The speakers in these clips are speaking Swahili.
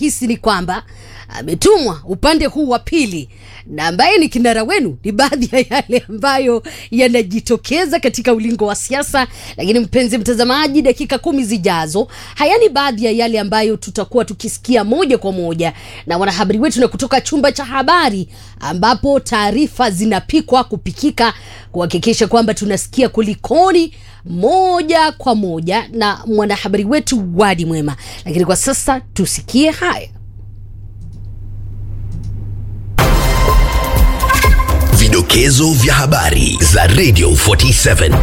nahisi ni kwamba ametumwa upande huu wa pili na ambaye ni kinara wenu ni baadhi ya yale ambayo yanajitokeza katika ulingo wa siasa lakini mpenzi mtazamaji dakika kumi zijazo haya ni baadhi ya yale ambayo tutakuwa tukisikia moja kwa moja na wanahabari wetu na kutoka chumba cha habari ambapo taarifa zinapikwa kupikika kuhakikisha kwamba tunasikia kulikoni moja kwa moja na mwanahabari wetu wadi mwema lakini kwa sasa tusikie haya Vidokezo vya habari za Radio 47.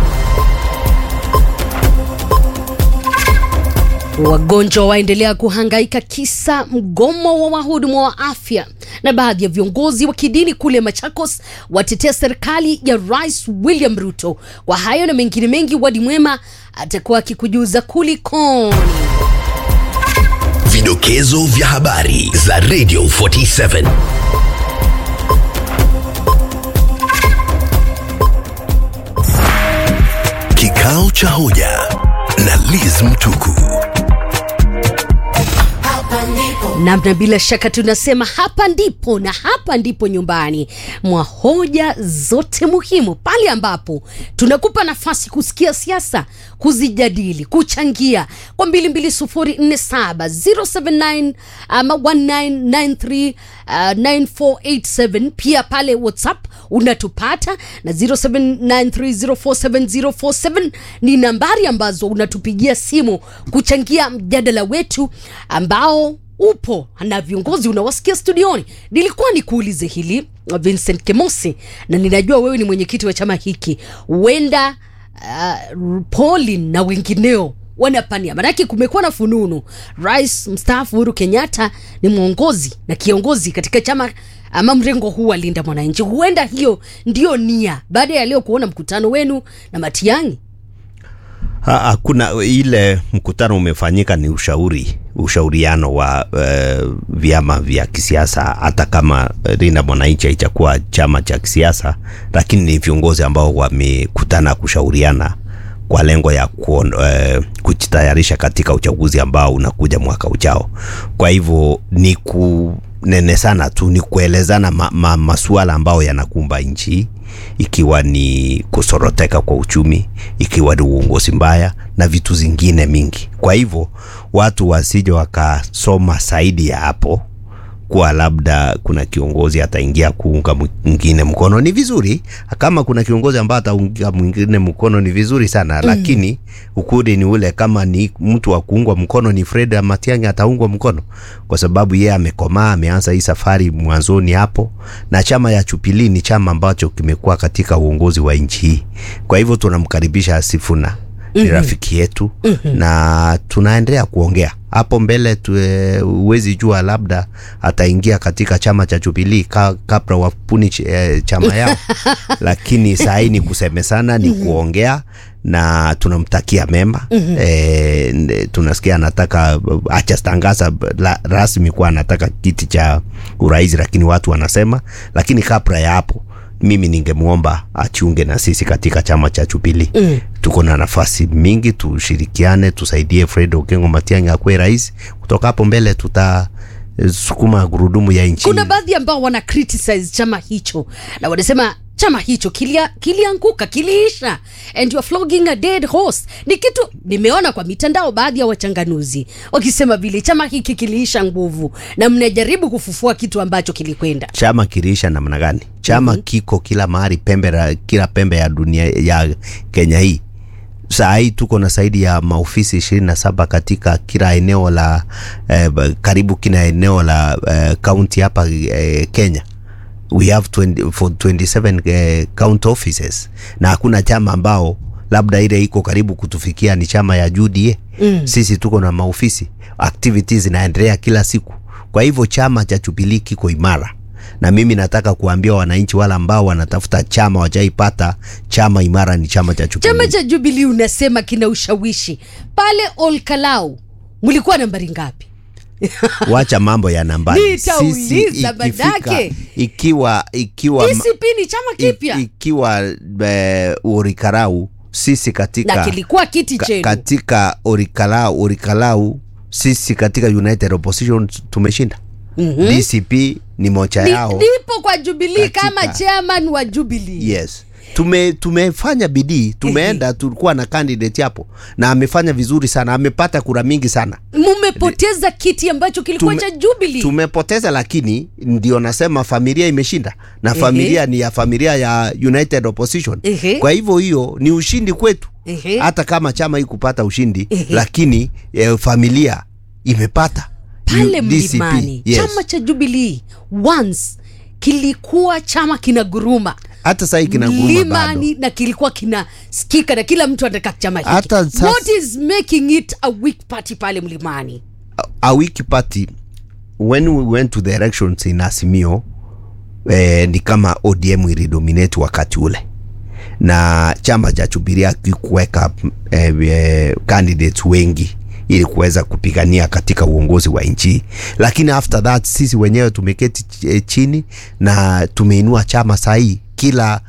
Wagonjwa waendelea kuhangaika kisa mgomo wa wahudumu wa afya, na baadhi ya viongozi wa kidini kule Machakos watetea serikali ya Rais William Ruto. Kwa hayo na mengine mengi, Wadi Mwema atakuwa akikujuza kulikoni. Vidokezo vya habari za Radio 47. Kikao cha hoja na Liz Mtuku. namna bila shaka tunasema hapa ndipo na hapa ndipo nyumbani mwa hoja zote muhimu pale ambapo tunakupa nafasi kusikia siasa kuzijadili kuchangia kwa 22047 079 ama 1993 uh, 9487 pia pale whatsapp unatupata na 0793047047 ni nambari ambazo unatupigia simu kuchangia mjadala wetu ambao upo na viongozi unawasikia studioni nilikuwa nikuulize hili vincent kemosi na ninajua wewe ni mwenyekiti wa chama hiki huenda uh, polin na wengineo wanapania manake kumekuwa na fununu rais mstaafu uhuru kenyatta ni mwongozi na kiongozi katika chama ama mrengo huu wa linda mwananchi huenda hiyo ndio nia baada ya leo kuona mkutano wenu na matiangi Ha- Hakuna ile mkutano umefanyika, ni ushauri ushauriano wa uh, vyama vya kisiasa. Hata kama eh, Linda Mwananchi haichakuwa chama cha kisiasa, lakini ni viongozi ambao wamekutana kushauriana kwa lengo ya kuon, uh, kujitayarisha katika uchaguzi ambao unakuja mwaka ujao. Kwa hivyo ni kunene sana tu, ni kuelezana ma, ma, masuala ambayo yanakumba nchi hii ikiwa ni kusoroteka kwa uchumi, ikiwa ni uongozi mbaya na vitu zingine mingi. Kwa hivyo watu wasije wakasoma zaidi ya hapo kuwa labda kuna kiongozi ataingia kuunga mwingine mkono. Ni vizuri kama kuna kiongozi ambaye ataunga mwingine mkono, ni vizuri sana mm. Lakini ukweli ni ule, kama ni mtu wa kuungwa mkono ni Fred Matiang'i ataungwa mkono kwa sababu yeye amekomaa, ameanza hii safari mwanzoni hapo, na chama ya Jubilee ni chama ambacho kimekuwa katika uongozi wa nchi hii. Kwa hivyo tunamkaribisha Sifuna ni rafiki yetu na tunaendelea kuongea hapo mbele tu, eh, huwezi jua labda ataingia katika chama cha Jubilee ka, kabla wapuni ch- eh, chama yao lakini saa hii ni kusemesana ni kuongea na tunamtakia mema e, tunasikia anataka achatangaza la- rasmi kuwa anataka kiti cha urais lakini watu wanasema lakini kabla ya hapo mimi ningemwomba achiunge na sisi katika chama cha Jubilee mm. tuko na nafasi mingi tushirikiane tusaidie Fred Okengo Matiang'i akuwe rais kutoka hapo mbele tuta eh, sukuma gurudumu ya nchi kuna baadhi ambao wana criticize chama hicho na wanasema chama hicho kilia- kilianguka kiliisha and you're flogging a dead horse ni kitu nimeona kwa mitandao baadhi ya wachanganuzi wakisema vile chama hiki kiliisha nguvu na mnajaribu kufufua kitu ambacho kilikwenda chama kiliisha namna gani chama mm-hmm. kiko kila mahali pembe la, kila pembe ya dunia ya Kenya hii saa hii tuko na zaidi ya maofisi ishirini na saba katika kila eneo la eh, ba- karibu kila eneo la eh, county hapa eh, Kenya we have 20, for 27 eh, county offices na hakuna chama ambao labda ile iko karibu kutufikia ni chama ya UDA mm. sisi tuko na maofisi activities zinaendelea kila siku kwa hivyo chama cha Jubilee kiko imara na mimi nataka kuambia wananchi wale ambao wanatafuta chama wajaipata chama imara ni chama cha Jubilee chama cha Jubilee unasema kina ushawishi pale Olkalau mlikuwa nambari ngapi wacha mambo ya nambari Nitauliza Sisi ikifika- badake. ikiwa ikiwa DCP ni chama i- kipya ikiwa eh, Orikarau sisi katika na kilikuwa kiti ka, chenu katika Orikalau Orikalau sisi katika united opposition tumeshinda mm-hmm. dcp ni mocha Ni- yao nipo kwa Jubilee Katika- kama chairman wa Jubilee. yes tume tumefanya bidii tumeenda tulikuwa na candidate hapo na amefanya vizuri sana amepata kura mingi sana Mumepoteza kiti ambacho kilikuwa Tume- cha Jubilee. tumepoteza lakini ndio nasema familia imeshinda na familia ni ya familia ya united opposition Ehe. kwa hivyo hiyo ni ushindi kwetu Ehe. hata kama chama hii kupata ushindi Ehe. lakini eh, familia imepata pale U- DCP, mlimani yes. chama cha Jubilee once kilikuwa chama kina guruma hata sahii kina nguruma bado mlimani na kilikuwa kinasikika na kila mtu anataka chama hiki. Hata sasa- What is making it a weak party pale mlimani? a wiki party when we went to the elections in Asimio eh, ni kama ODM ilidominate wakati ule na chama cha Jubilee hakikuweka eh, eh, candidates wengi ili kuweza kupigania katika uongozi wa nchi, lakini after that sisi wenyewe tumeketi ch- eh, chini na tumeinua chama sahii kila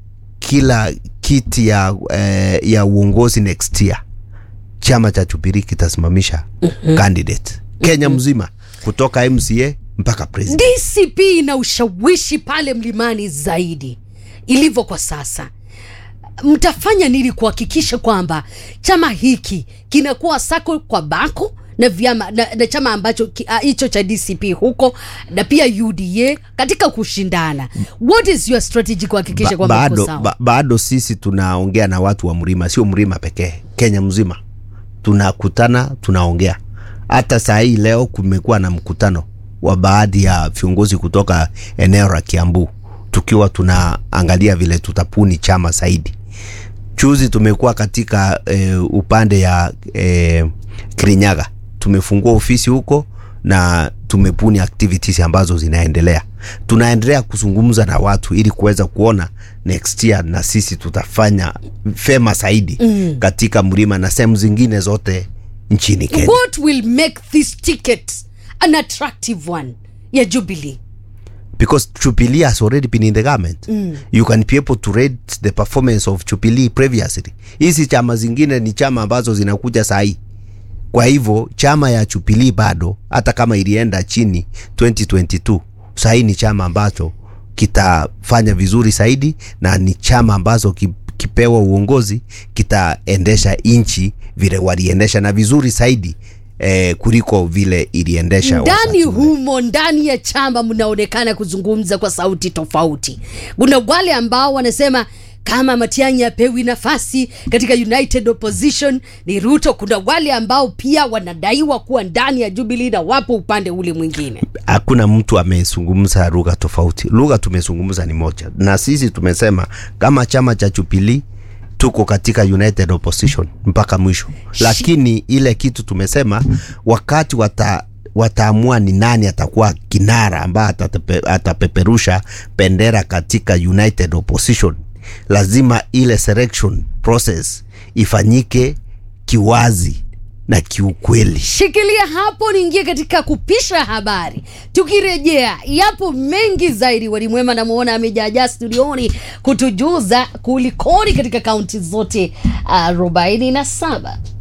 kila kiti ya, eh, ya uongozi next year chama cha Jubilee kitasimamisha candidate Kenya mzima kutoka MCA mpaka president. DCP ina ushawishi pale mlimani zaidi ilivyo kwa sasa. Mtafanya nini kuhakikisha kwamba chama hiki kinakuwa sako kwa bako na vyama na, na chama ambacho ki- ah, hicho cha DCP huko na pia UDA katika kushindana. What is your strategy kuhakikisha Ba, kwamba mko bado, sawa? ba, bado sisi tunaongea na watu wa mlima, sio mlima pekee, Kenya mzima tunakutana, tunaongea. Hata saa hii leo kumekuwa na mkutano wa baadhi ya viongozi kutoka eneo la Kiambu, tukiwa tunaangalia vile tutapuni chama zaidi. Juzi tumekuwa katika eh, upande ya eh, Kirinyaga, tumefungua ofisi huko na tumepuni activities ambazo zinaendelea. Tunaendelea kuzungumza na watu ili kuweza kuona next year na sisi tutafanya fema zaidi mm. katika mlima na sehemu zingine zote nchini Kenya. What will make this ticket an attractive one ya Jubilee? because Jubilee has already been in the government mm. you can be able to rate the performance of Jubilee previously. Hizi chama zingine ni chama ambazo zinakuja sahii. Kwa hivyo chama ya Jubilee bado hata kama ilienda chini 2022 sahii ni chama ambacho kitafanya vizuri zaidi na ni chama ambazo ki, kipewa uongozi kitaendesha nchi vile waliendesha na vizuri zaidi eh, kuliko vile iliendesha ndani wakati ule. humo ndani ya chama mnaonekana kuzungumza kwa sauti tofauti kuna wale ambao wanasema kama Matiang'i apewi nafasi katika United Opposition ni Ruto. Kuna wale ambao pia wanadaiwa kuwa ndani ya Jubilee na wapo upande ule mwingine. hakuna mtu amezungumza lugha tofauti. Lugha tumezungumza ni moja, na sisi tumesema kama chama cha Jubilee tuko katika united opposition mpaka mwisho, lakini ile kitu tumesema wakati wata wataamua ni nani atakuwa kinara ambaye atatepe, atapeperusha bendera katika united opposition, lazima ile selection process ifanyike kiwazi na kiukweli. Shikilia hapo, niingie katika kupisha habari. Tukirejea, yapo mengi zaidi. Walimwema namwona amejaajaa studioni kutujuza kulikoni katika kaunti zote arobaini na saba.